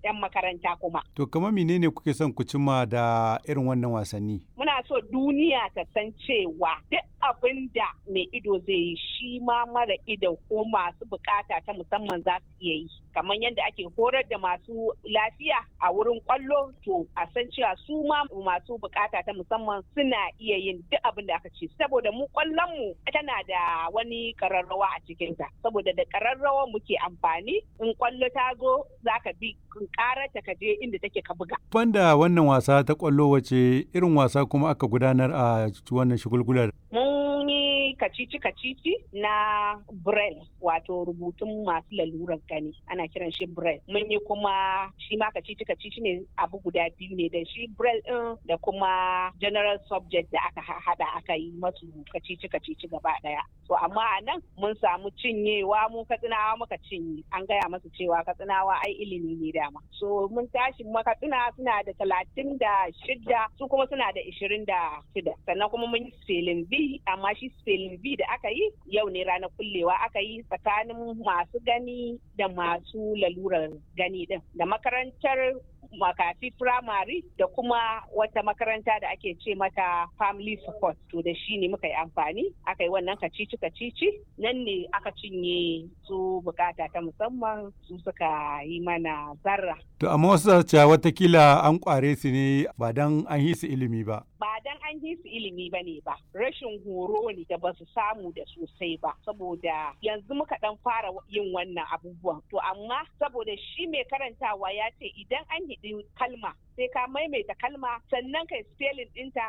'yan makaranta kuma. To kamar menene kuke son ku cimma da irin wannan wasanni? Muna so duniya ta san cewa duk abin da mai ido zai yi shi ma mara ido ko masu bukata ta musamman za su iya yi. Kamar yadda ake horar da masu lafiya a wurin kwallo to a san cewa su ma masu bukata ta musamman suna iya yin duk abin da aka ce. Saboda mu kwallon mu tana da wani kararrawa a cikinta. Saboda da kararrawa muke amfani in kwallo ta zo za ka bi karata ka je inda take ka buga. Banda wannan wasa ta kwallo wace irin wasa kuma aka gudanar a wannan shigulgular? Mun yi kacici-kacici na Braille wato rubutun masu lalurar gani ana kiran shi Braille. Mun yi kuma shi ma kacici-kacici ne abu guda biyu ne da shi Braille ɗin da kuma general subject da aka haɗa aka yi masu kacici-kacici gaba ɗaya. To amma a nan mun samu cinyewa mu katsinawa muka cinye an gaya masu cewa katsinawa ai ilimi ne dama. So mun tashi makatsina suna da talatin da shida su kuma suna da ishirin da shida sannan kuma mun yi spelling B amma shi spelling B da aka yi yau ne ranar kullewa aka yi tsakanin masu gani da masu lalurar gani din da makarantar makafi firamare da kuma wata makaranta da ake ce mata family support to da shi ne muka yi amfani aka yi wannan kacici kacici nan ne aka cinye su bukata ta musamman su suka yi mana zarra To amma wasu cewa watakila an kware su ne ba dan an yi su ilimi ba. ba dan an yi su ilimi ba ne ba rashin horo ne da ba su samu da sosai ba saboda yanzu muka dan fara yin wannan abubuwan to amma saboda shi mai karantawa ya ce idan an hidi kalma sai ka maimaita kalma sannan kai spelling dinta